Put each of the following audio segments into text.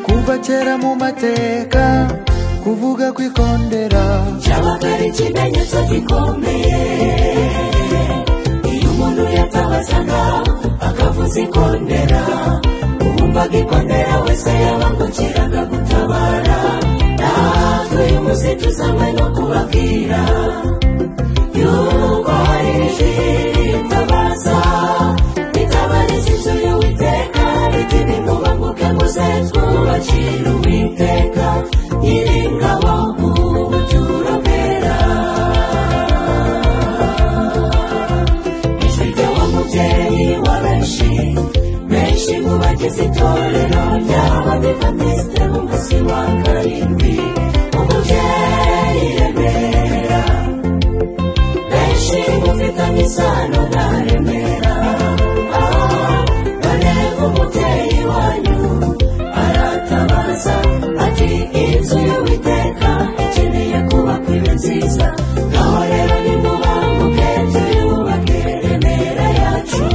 kuva kera mu mateka kuvuga kwikondera cyabaga ari ikimenyetso gikomeye iyo umuntu yatabazaga akavuza ikondera uwumvaga ikondera wese yabangukiraga gutabara natwe uyu munsi tuzanywe no kubabwira yuko hari ijwi ritabaza ritabariza inzu y'uwiteka riti nimubanguke muze twubakire uwiteka nyiringabo mu buturo bwera ijwi ry'uwo mubyeyi wa benshi benshi mu bagize itorero ry'abadivantisite mu munsi wa karindwi umubyeyi remera benshi mufitanye isano na remera Ah, none umubyeyi wanyu aratabaza ati inzu y'uwiteka ikeneye kubakwa ibe nziza ngaho rero nimubanguke tuyubake remera yacu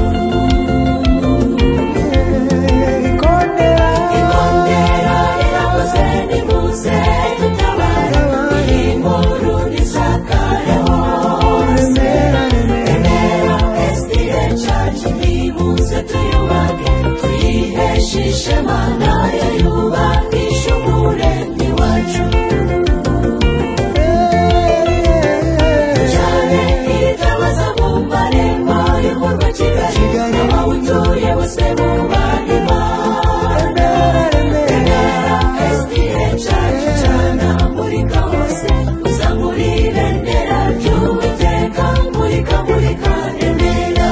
ikondera ikondera riravuze nimuze dutabare iyi nkuru nisakareho hose remera remera remera esitire cacu nimuze tuyubake tuyiheshe ishema nayo yubakisha umuremyi wacu cyane itabaza mu marembo y'umurwa kigali n'abawutuye bose bubaha imana remera esitire cacu cana murika hose uzamura ibendera ry'uwiteka murika murika remera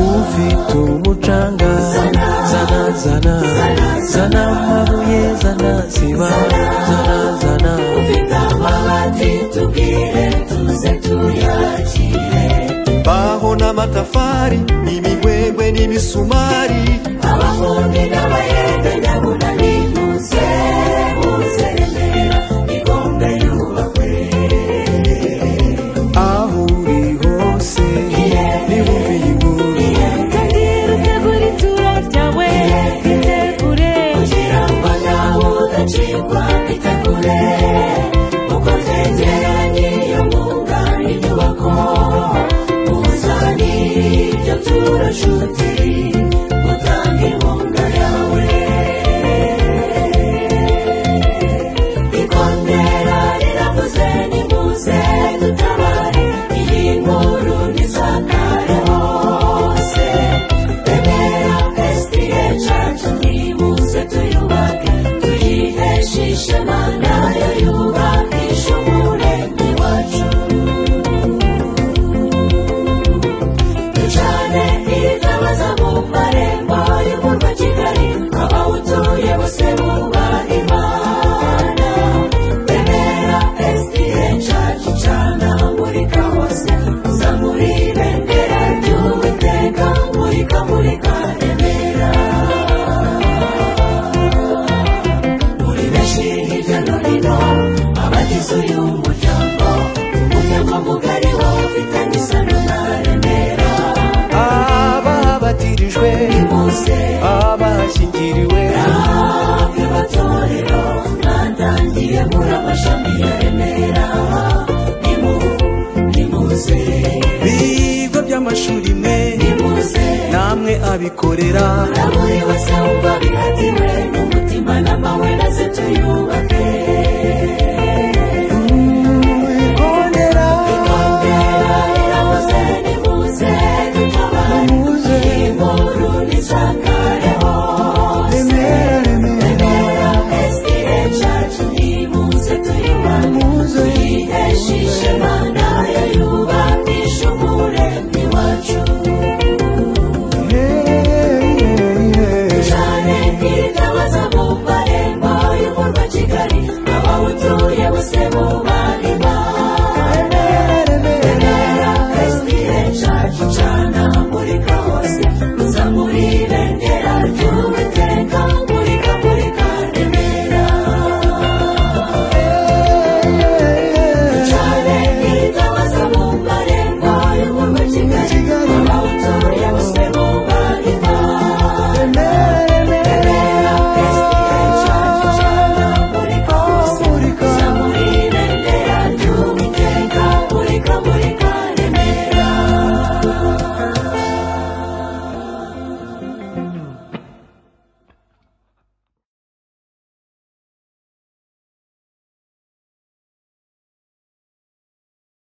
ufite umucanga Zana. zana zana Zana, zana zana. amabuye zana siba zana zana ufite amabati tubwire tuze tuyakire imbaho n'amatafari n'imigwegwe n'imisumari abafundi n'abayede ndabona nimuze muze remera igombe yubakwe aho uri hose Iye. nibumve iyi nkuru tegura ituro ryawe ritegure kugira ngo nawe udacikwa itegure uko twegeranye iyo mwuga inyubako uzane ibyo turashuti utange inkunga yawe ikondera riravuze nimuze dutabare iyi nkuru nisakare hose remera esitiye cacu nimuze tuyubake tuyiheshe ishema nayo yubakisha umuremyi wacu ducane itabaza mu marembo y'umurwa kigali abawutuye bose bubaha imana remera esitiye cacu cana murika hose uzamura ibendera ry'uwiteka murika murika remera muri benshi hirya no hino abagize uyu muryango umuryango mugari wafitanye isano na remera abahbatirijwe impuze abahashyingiriwe ahabwe amatorero mwatangiye muri amashami ya remera nimu nimuze ibigo by'amashuri mwe nimuze namwe abikorera na buri wese wumva bihatiwe n'umutima n'amahwe naze tuyubake ikondera ikondera riravuze nimuze dutabare Nimuze. iyi nkuru nisakare hose remera remera remera esitire cacu nimuze tuyubake Nimuze. tuyiheshe ishema nayo yubakisha umuremyi wacu cyane itabaza mu marembo y'umurwa kigali abawutuye bose bubaha imana